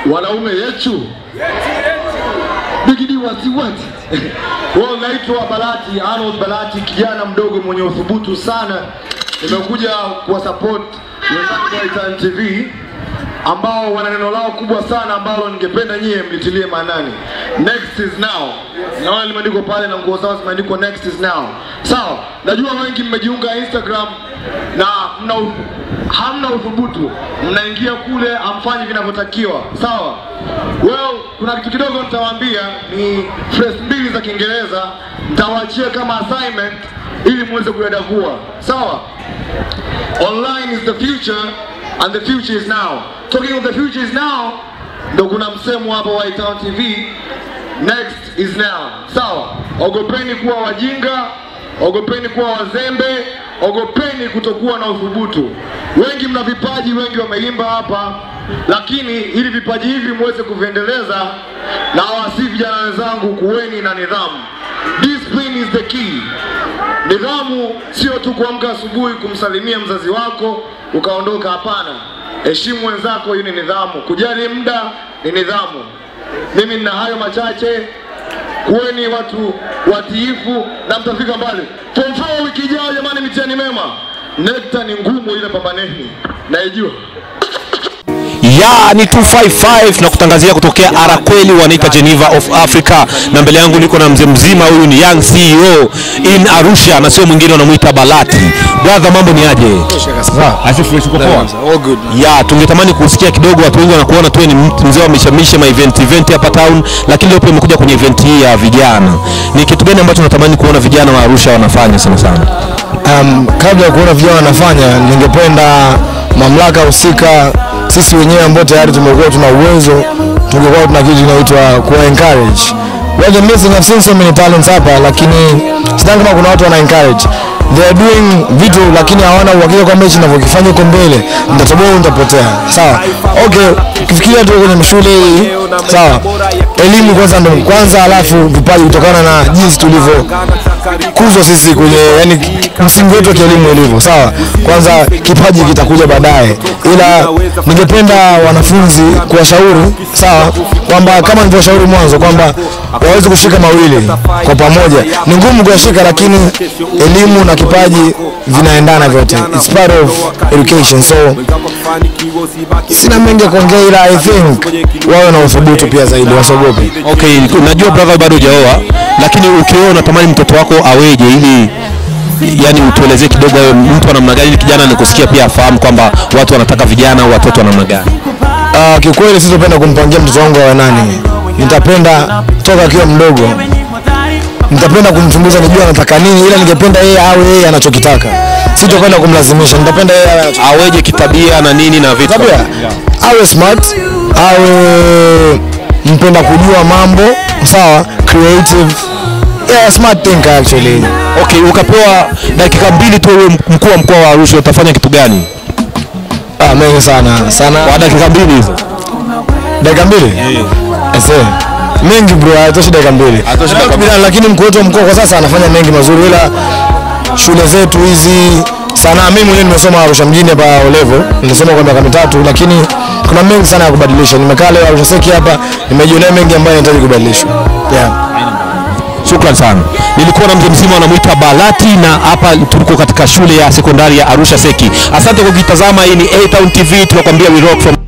wanaume yetu bigidi wati wati Well, naitwa Balati Arnold Balati, kijana mdogo mwenye uthubutu sana. Nimekuja kuwa support wenzangu wa Itan TV ambao wana neno lao kubwa sana ambalo ningependa nyie mlitilie maanani. Next is now. Naona limeandikwa pale na nguo zao zimeandikwa next is now. Sawa, najua wengi mmejiunga Instagram na mna u- hamna uthubutu, mnaingia kule hamfanyi vinavyotakiwa. Sawa, well, kuna kitu kidogo nitawaambia, ni phrase mbili za Kiingereza nitawaachia kama assignment ili muweze kuyadavua. Sawa, online is the future and the future is now. Talking of the future is now, ndo kuna msemo hapa wa Town TV, next is now. Sawa, ogopeni kuwa wajinga, ogopeni kuwa wazembe, ogopeni kutokuwa na uthubutu. Wengi mna vipaji, wengi wameimba hapa, lakini ili vipaji hivi muweze kuviendeleza, na wasi vijana wenzangu, kuweni na nidhamu. Discipline is the key. Nidhamu sio tu kuamka asubuhi kumsalimia mzazi wako ukaondoka, hapana. Heshimu wenzako, hii ni nidhamu. Kujali muda ni nidhamu. Mimi nina hayo machache, kuweni watu watiifu na mtafika mbali. Form four wiki ijayo, jamani, mitihani mema. Nekta ni ngumu, ile pambaneni, naijua. ya ni 255 na kutangazia kutokea Arakweli wanaita Geneva of Africa, na mbele yangu niko na mzee mzima, huyu ni young CEO in Arusha na sio mwingine, wanamuita Balati. Brother, mambo ni aje? Asifu uko poa? Ya, tungetamani kusikia kidogo, watu wengi wanakuona tu ni mtu mzee wa mishamishe ma event event hapa town, lakini leo pia umekuja kwenye event hii ya vijana. Ni kitu gani ambacho unatamani kuona vijana wa Arusha wanafanya sana sana? Um, kabla ya kuona vijana wanafanya, ningependa mamlaka husika, sisi wenyewe ambao tayari tumekuwa tuna uwezo, tungekuwa tuna kitu kinaitwa kuwa encourage. We are missing, I've seen so many talents hapa, lakini sidhani kama kuna watu wana encourage. They are doing vitu lakini hawana uhakika kwamba hichi ninavyokifanya huko mbele nitatoboa au nitapotea. Sawa, okay, ukifikiria tu kwenye shule hii, sawa, elimu kwanza ndo kwanza, alafu vipaji kutokana na jinsi tulivyo kuzwa sisi kwenye yani msingi wetu wa kielimu ilivyo sawa. Kwanza kipaji kitakuja baadaye, ila ningependa wanafunzi kuwashauri sawa, kwamba kama nilivyoshauri mwanzo kwamba waweze kushika mawili kwa pamoja. Ni ngumu kuyashika, lakini elimu na kipaji vinaendana vyote, it's part of education. So sina mengi ya kuongea, ila I think wawe na uthubutu pia zaidi, wasiogope. Okay, najua brother bado hujaoa, lakini ukioa unatamani mtoto wako aweje ili yani utuelezee kidogo wewe mtu wa namna gani ili kijana nikusikia pia afahamu kwamba watu wanataka vijana au watoto wa namna gani. Uh, kiukweli sitopenda kumpangia mtoto wangu awe nani. Nitapenda toka akiwa mdogo, nitapenda kumchunguza nijue anataka nini, ila ningependa yeye awe yeye anachokitaka. Sitopenda kumlazimisha, nitapenda yeye awe anachokitaka. Aweje kitabia na nini na vitu. Tabia awe smart, awe mpenda kujua mambo, sawa, creative, yeah, smart thinker actually. Okay, ukapewa dakika mbili tu wewe mkuu wa mkoa wa Arusha utafanya kitu gani? Ah, mengi sana sana. Kwa dakika mbili hizo. dakika mbili Ese. mengi bro, haitoshi dakika mbili Haitoshi dakika mbili. lakini mkuu wetu wa mkoa kwa sasa anafanya mengi mazuri, ila shule zetu hizi sana, mimi mwenyewe nimesoma Arusha mjini hapa O level, nilisoma kwa miaka mitatu, lakini kuna mengi sana ya kubadilisha. Nimekaa leo Arusha Seki hapa, nimejionea mengi ambayo yanahitaji kubadilishwa yeah. Shukran sana. Nilikuwa na mzee mzima anamuita Balati na hapa tuliko katika shule ya sekondari ya Arusha Seki. Asante kwa kutazama, hii ni A Town TV tunakwambia we rock from